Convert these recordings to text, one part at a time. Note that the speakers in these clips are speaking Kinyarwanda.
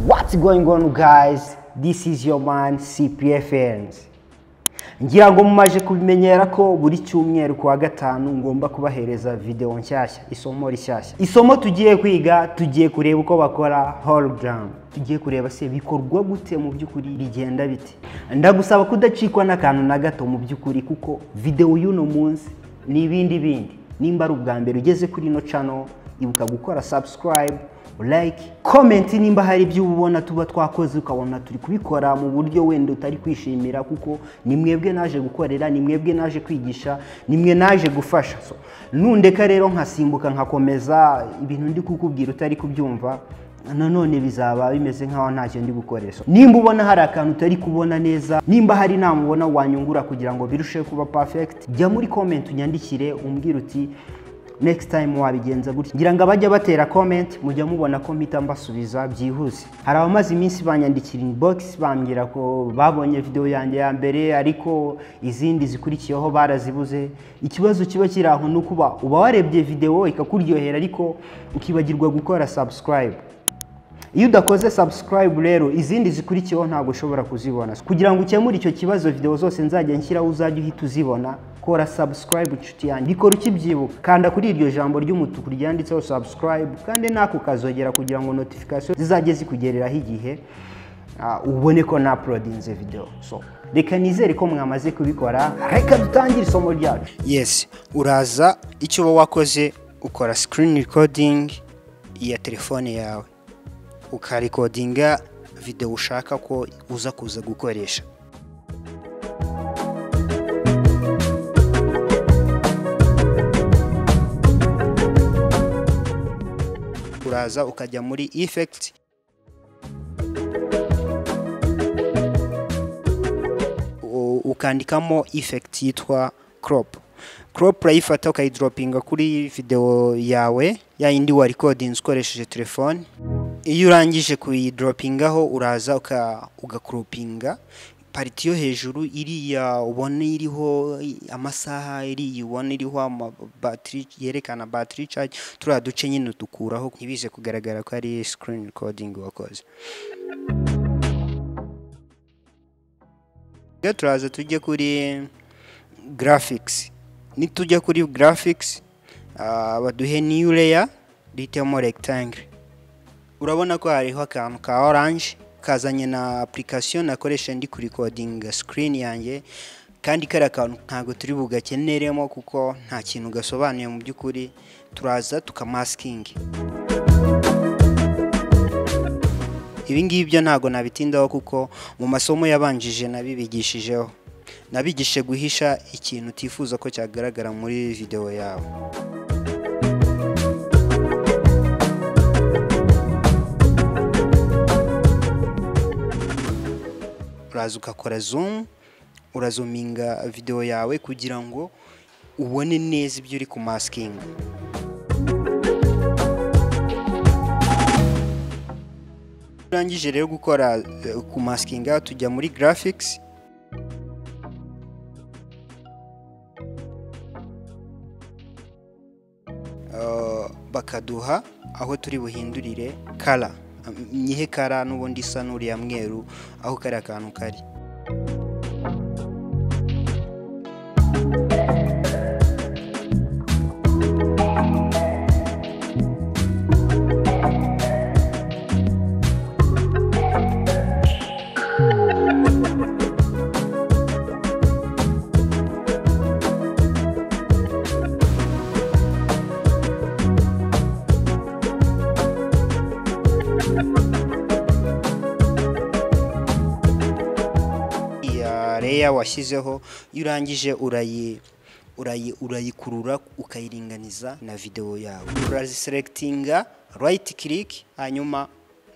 What's going on guys? This is your man CPFNs. Ngira ngo mumaje kubimenyera ko buri cyumweru kuwa gatanu ngomba kubahereza video nshyashya, isomo rishyashya. Isomo tugiye kwiga, tugiye kureba uko bakora hologram. Tugiye kureba se bikorwa gute mu by'ukuri bigenda bite. Ndagusaba kudacikwa n'akantu na gato mu by'ukuri kuko video y'uno munsi ni ibindi bindi. Nimba ari ubwa mbere ugeze kuri ino channel, ibuka gukora subscribe like comment nimba hari ibyo ubona tuba twakoze ukabona turi kubikora mu buryo wenda utari kwishimira kuko ni mwebwe naje gukorera ni mwebwe naje kwigisha ni mwe naje gufasha so nundeka rero nkasimbuka nkakomeza ibintu ndi kukubwira utari kubyumva nanone bizaba bimeze nk'aho ntacyo ndi gukoresha nimba ubona hari akantu utari kubona neza nimba hari inama ubona wanyungura kugira ngo birusheho kuba perfect jya muri comment unyandikire umbwire uti next time wabigenza gutya ngira ngo abajya batera comment mujya mubona ko mpita mbasubiza byihuse hari abamaze iminsi banyandikira inbox bambwira ko babonye video yanjye ya mbere ariko izindi zikurikiyeho barazibuze ikibazo kiba kiri aho ni ukuba uba warebye video ikakuryohera ariko ukibagirwa gukora subscribe iyo udakoze subscribe rero izindi zikurikiyeho ntabwo ushobora kuzibona kugira ngo ukemure icyo kibazo video zose nzajya nshyiraho uzajya uhita uzibona kora subscribe inshuti yanjye bikora ukibyibuka kanda kuri iryo jambo ry'umutuku ryanditseho subscribe kandi nako kazogera kugira ngo notification zizajye zikugereraho igihe uh, ubone ko naprodinze video so reka nizere ko mwamaze kubikora reka dutangire isomo ryacu yes uraza icyo uba wakoze ukora screen recording ya telefone yawe ukarikodinga video ushaka ko uza kuza gukoresha uraza ukajya muri effect ukandikamo effect yitwa crop crop urayifata ukayidropinga kuri video yawe ya yindi wa recordings ukoresheje telefone iyo urangije kuyidropingaho uraza ugakoropinga pariti yo hejuru iriya ubona iriho amasaha iriya ubona iriho batiri yerekana batiri caje turiya duce nyine udukuraho ntibize kugaragara ko ari sikirini rikodingi wakoze turaza tujye kuri garafikisi nitujya kuri garafikisi baduhe niyu leya duhitemo regitangire urabona ko hariho akantu ka oranje kazanye na application nakoresha ndi kurikodinga screen yanjye kandi kari akantu ntabwo turi bugakeneremo kuko nta kintu gasobanuye mu by'ukuri turaza tukamaskingi ibi ngibi byo ntabwo nabitindaho kuko mu masomo yabanjije nabibigishijeho nabigishije guhisha ikintu utifuza ko cyagaragara muri video yawe uraza ugakora zoom urazuminga video yawe kugira ngo ubone neza ibyo uri kumaskinga urangije rero gukora kumaskinga tujya muri graphics bakaduha aho turi buhindurire color nyihe kara n'ubundi isa n'uriya mweru aho kariya kantu kari layer washyizeho iyo urangije urayi urayi urayikurura ukayiringaniza na videwo yawe uraziselectinga right click hanyuma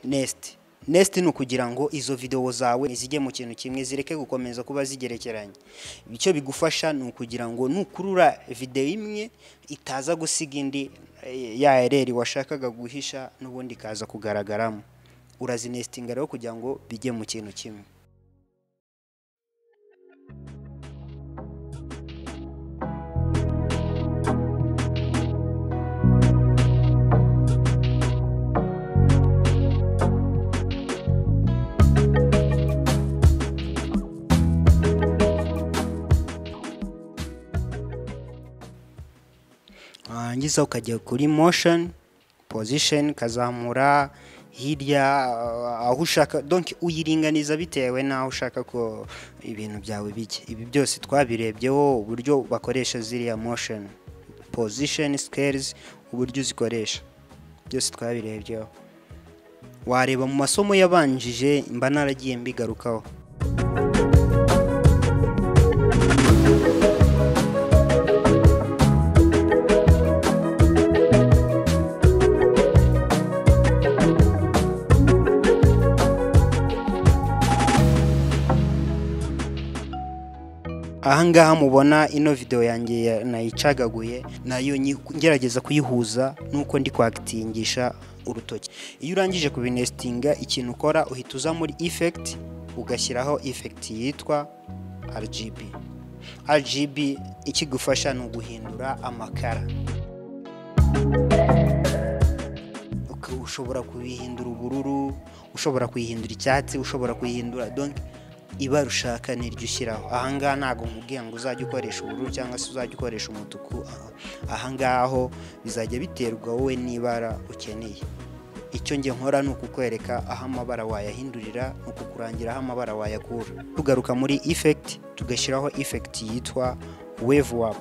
next next ni ukugira ngo izo videwo zawe zijye mu kintu kimwe zireke gukomeza kuba zigerekeranye icyo bigufasha ni ukugira ngo nukurura videwo imwe itaza gusiga indi eh, ya ereri washakaga guhisha n'ubundi ikaza kugaragaramo urazinestinga rero kugira ngo bijye mu kintu kimwe warangiza ukajya kuri motion position ukazamura hirya uh, aho ushaka donc uyiringaniza bitewe n'aho ushaka ko ibintu byawe bijya ibi byose twabirebyeho uburyo bakoresha ziriya motion position scales uburyo uzikoresha byose twabirebyeho wareba mu masomo yabanjije mba naragiye mbigarukaho ahangaha mubona ino video yanjye ya- nayicagaguye nayo nyi- ngerageza kuyihuza nuko ndi kwakitingisha urutoki iyo urangije kubinestinga ikintu ukora uhita uza muri effect ugashyiraho effect yitwa RGB RGB ikigufasha ni uguhindura amakara Uka- ushobora kuyihindura ubururu ushobora kuyihindura icyatsi ushobora kuyihindura donc ibara ushaka niryo ushyiraho ahangaha ntabwo nkubwiye ngo uzajya ukoresha ubururu cyangwa se uzajya ukoresha umutuku aha- ahangaho bizajya biterwa wowe n'ibara ukeneye icyo njye nkora ni ukukwereka aho amabara wayahindurira ni ukukurangira aho amabara wayakura tugaruka muri effect tugashyiraho effect yitwa wave up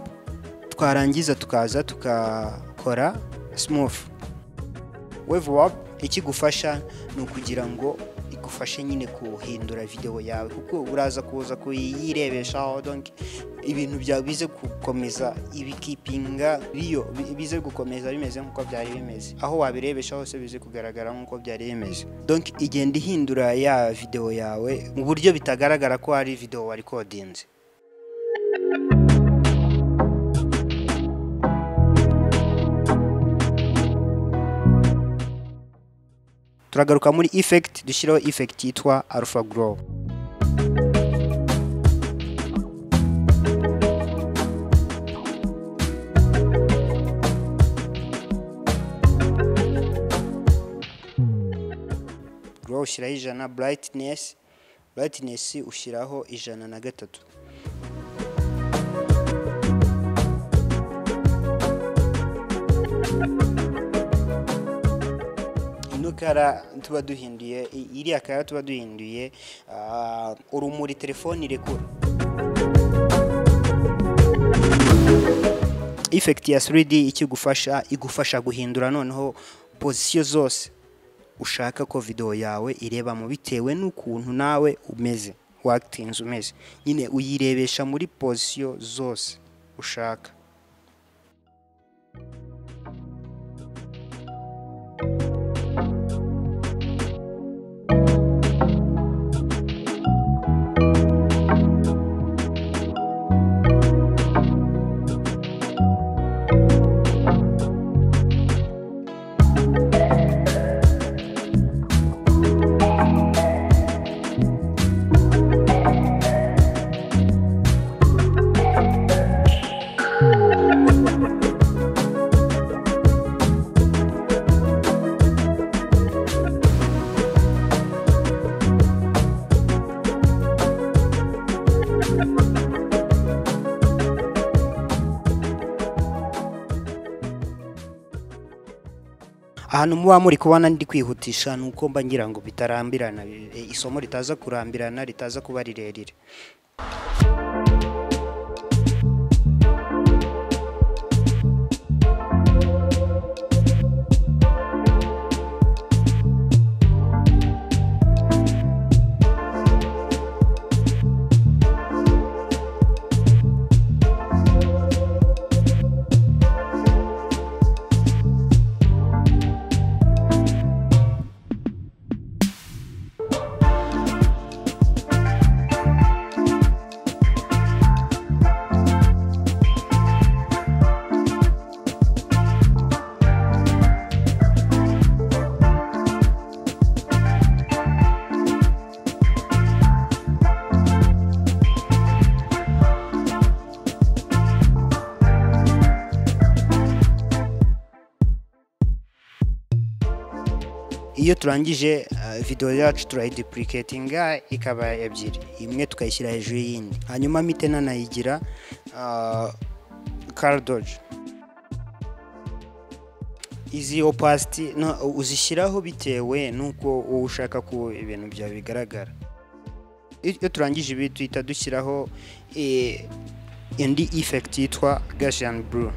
twarangiza tukaza tukakora smooth wave wap ikigufasha ni ukugira ngo igufashe nyine kuhindura videwo yawe kuko uraza kuza kuyirebeshaho donc ibintu byawe bize gukomeza ibikipinga biyo bi- bize gukomeza bimeze nk'uko byari bimeze aho wabirebesha hose bize kugaragara nk'uko byari bimeze donc igenda ihindura ya videwo yawe mu buryo bitagaragara ko hari videwo wari kodinze turagaruka muri effect dushyiraho effect yitwa alpha grow grow ushyiraho ijana brightness brightness ushyiraho ijana na gatatu ino kara tuba duhinduye i- iriya kara tuba duhinduye ah, urumuri telefone irekura effect ya 3D ikigufasha igufasha guhindura noneho pozisiyo zose ushaka ko video yawe irebamo bitewe n'ukuntu nawe umeze wakitinze umeze nyine uyirebesha muri pozisiyo zose ushaka ahantu muba muri kubona ndi kwihutisha ni uko mba ngira ngo bitarambirana eh, isomo ritaza kurambirana ritaza kuba rirerire iyo turangije videwo yacu turayidupuricatinga ikaba ebyiri imwe tukayishyira hejuru y'iyindi hanyuma mite nanayigira karidoji izi opasiti uzishyiraho bitewe n'uko wowe ushaka ko ibintu byawe bigaragara iyo turangije ibi duhita dushyiraho indi ifekiti yitwa gashiyani buru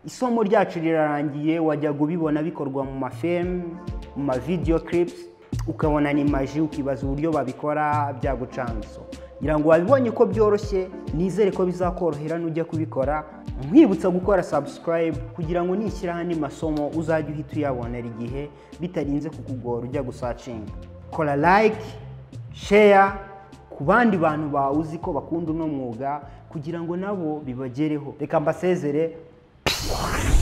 isomo ryacu rirarangiye wajyaga ubibona bikorwa mu mafemu mu mavideyo kiripusi ukabona ni maji ukibaza uburyo babikora byagucanga ngira ngo wabibonye ko byoroshye nizere ko bizakorohera nujya kubikora nkwibutsa gukora sabusikarayibu kugira ngo nishyira hano masomo uzajye uhita uyabonera igihe bitarinze kukugora ujya gusacinga kora layike sheya ku bandi bantu bawe uzi ko bakunda uno mwuga kugira ngo nabo bibagereho reka mbasezere Wow.